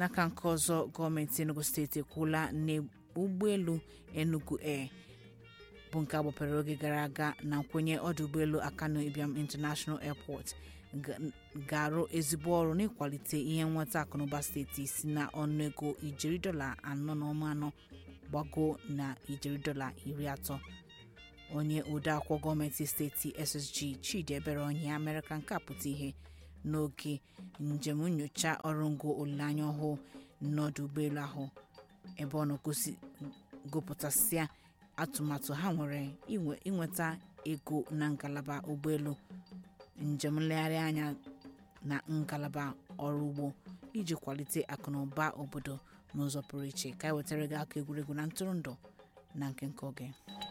n'aka nke ọzọ gọọmenti enugu steeti ekwuola na ụgbọelu enugu air bụ nke agbapere oge gara aga na nkwenye ọdụ ụgbọelu akano ibiam international airport ga-arụ ezigbo ọrụ n'ịkwalite ihe nweta akụnụba steeti si na ọnụego ijeri dọla anọ na ọma anọ gbago na ijeri dọla iri atọ onye odeakwụkwọ gọọmenti steeti ssg chidi ebere ọhịa mere ka nke a pụta ihe n'oge njem nyocha ọrụ ngo olileanya ọhụụ n'ọdụ ụgbọelu ahụ ebe ọ na-gosipụtasịa atụmatụ ha nwere inweta ego na ngalaba ụgbọelu njem nlegharị anya na ngalaba ọrụ ugbo iji kwalite akụnụba obodo n'ụzọ pụrụ iche ka e wetara gị aka egwuregwu na ntụrụndụ na nke nke oge